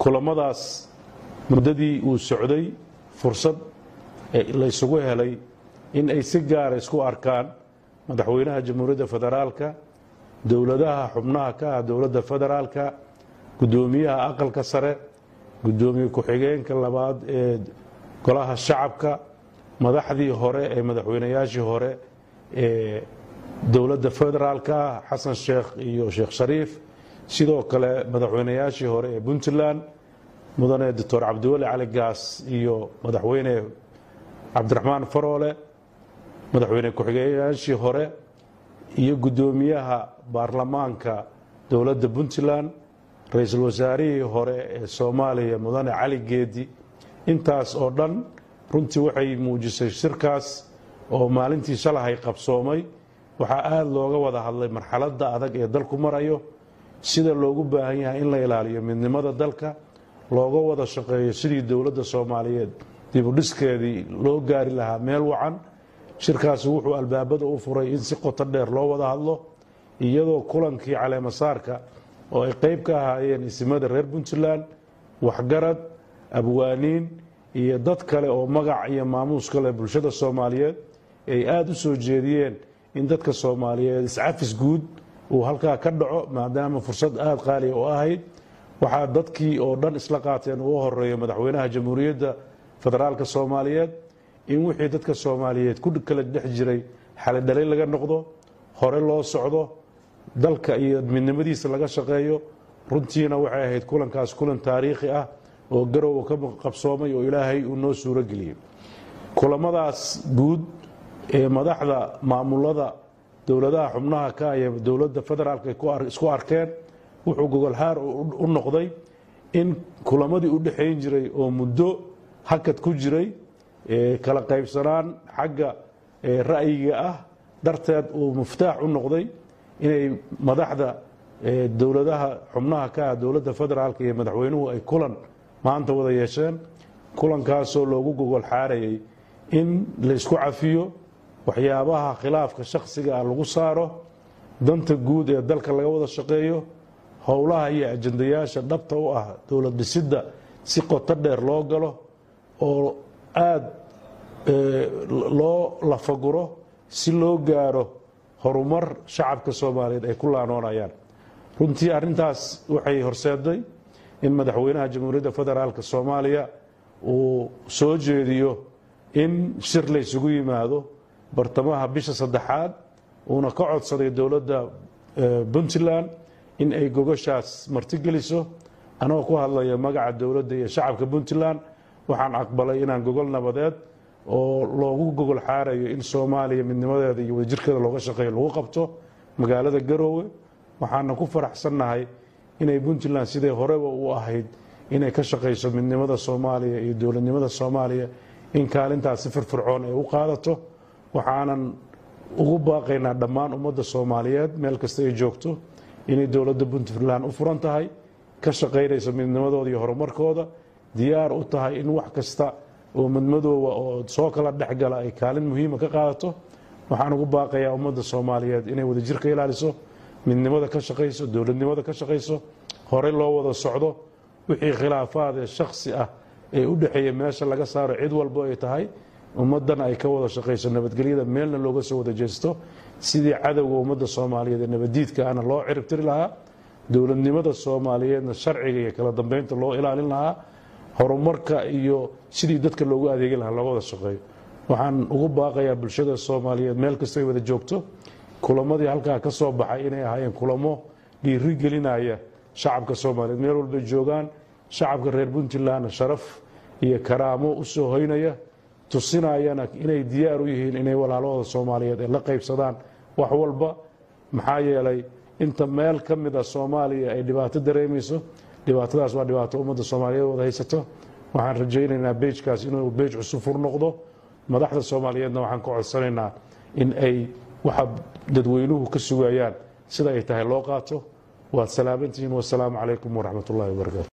kulamadaas muddadii uu socday fursad laysugu helay in ay si gaara isku arkaan madaxweynaha jamhuuriyadda federaalka dowladaha xubnaha ka ah dowladda federaalka guddoomiyaha aqalka sare guddoomiye ku-xigeenka labaad ee golaha shacabka madaxdii hore ee madaxweynayaashii hore ee dowladda federaalka ah xasan sheekh iyo sheekh shariif sidoo kale madaxweynayaashii hore ee puntland mudane doctor cabdiweli cali gaas iyo madaxweyne cabdiraxmaan faroole madaxweyne ku-xigeyaashii hore iyo guddoomiyaha baarlamaanka dowladda puntland ra-iisul wasaarihii hore ee soomaaliya mudane cali geedi intaas oo dhan runtii waxay muujisay shirkaas oo maalintii shalahay qabsoomay waxaa aada looga wada hadlay marxaladda adag ee dalku marayo sida loogu baahan yahay in la ilaaliyo midnimada dalka looga wada shaqeeyo sidii dowladda soomaaliyeed dibudhiskeedii loo gaari lahaa meel wacan shirkaasi wuxuu albaabada u furay in si qoto dheer loo wada hadlo iyadoo kulankii caleemasaarka oo ay qayb ka ahaayeen isimada reer puntland waxgarad abwaaniin iyo dad kale oo magac iyo maamuus kale bulshada soomaaliyeed ay aada u soo jeediyeen in dadka soomaaliyeed iscafis guud uu halkaa ka dhaco maadaama fursad aada qaaliya u ahayd waxaa dadkii oo dhan isla qaateen ugu horeeyo madaxweynaha jamhuuriyadda federaalka soomaaliyeed in wixii dadka soomaaliyeed ku kala dhex jiray xalidhalay laga noqdo hore loo socdo dalka iyo midnimadiisa laga shaqeeyo runtiina waxay ahayd kulankaas kulan taariikhi ah oo garowa ka qabsoomay oo ilaahay uu noo suuro geliyey kulamadaas guud ee madaxda maamulada dowladaha xubnaha ka iyo dowladda federaalka ay isku arkeen wuxuu gogolxaar u noqday in kulamadii u dhexayn jiray oo muddo hakad ku jiray kala qaybsanaan xagga ra'yiga ah darteed uu muftaax u noqday inay madaxda dowladaha xubnaha ka ah dowladda federaalka iyo madaxweynuhu ay kulan maanta wada yeesheen kulankaasoo loogu gogol xaarayay in laysku cafiyo waxyaabaha khilaafka shakhsiga ah lagu saaro danta guud ee dalka laga wada shaqeeyo howlaha iyo ajandayaasha dhabta u ah dowlad dhisidda si qoto dheer loo galo oo aada loo lafaguro si loo gaaro horumar shacabka soomaaliyeed ay ku laanoonayaan runtii arrintaas waxay horseeday in madaxweynaha jamhuuriyadda federaalk soomaaliya uu soo jeediyo in shir laysugu yimaado bartamaha bisha saddexaad uuna ka codsaday dowladda puntland in ay gogashaas martigeliso anagoo ku hadlaya magaca dowladda iyo shacabka puntland waxaan aqbalay inaan gogol nabadeed oo loogu gogol xaarayo in soomaaliya midnimadeeda iyo wadajirkeeda looga shaqeeyo lagu qabto magaalada garoowe waxaana ku faraxsannahay inay puntland siday horeba u ahayd inay ka shaqayso midnimada soomaaliya iyo dowladnimada soomaaliya in kaalintaas si firfircoon ay u qaadato waxaanan ugu baaqaynaa dhammaan ummadda soomaaliyeed meel kasta ay joogto inay dowladda puntland u furan tahay ka shaqaynayso midnimadooda iyo horumarkooda diyaar u tahay in wax kasta oo madmadooba oo soo kala dhexgala ay kaalin muhiima ka qaadato waxaan ugu baaqayaa ummadda soomaaliyeed inay wadajir ka ilaaliso midnimada ka shaqayso dowladnimada ka shaqayso horey loo wada socdo wixii khilaafaad ee shakhsi ah ee u dhexeeya meesha laga saaro cid walbo ay tahay ummaddana ay ka wada shaqayso nabadgelyada meelna looga soo wada jeesto sidii cadowga ummadda soomaaliyeed ee nabaddiidka ahna loo ciribtiri lahaa dowladnimada soomaaliyeedna sharciga iyo kala dambeynta loo ilaalin lahaa horumarka iyo sidii dadka loogu adeegi lahaa looga wada shaqeeyo waxaan ugu baaqayaa bulshada soomaaliyeed meel kasta ay wada joogto kulamadii halkaa ka soo baxay inay ahaayeen kulamo dhiiri gelinaya shacabka soomaaliyeed meel walbay joogaan shacabka reer puntlandna sharaf iyo karaamo u soo hoynaya tusinayana inay diyaar u yihiin inay walaalahooda soomaaliyeed ay la qaybsadaan wax walba maxaa yeelay inta meel ka mid a soomaaliya ay dhibaato dareemayso dhibaatadaas waa dhibaato ummadda soomaaliyeed wada haysato waxaan rajaynaynaa beejkaas inuu beej cusub fur noqdo madaxda soomaaliyeedna waxaan ka codsanaynaa in ay waxa dadweynuhu ka sugayaan sida ay tahay loo qaato waad salaamantihiin wasalaamu calaykum waraxmat ullahi wabarakatu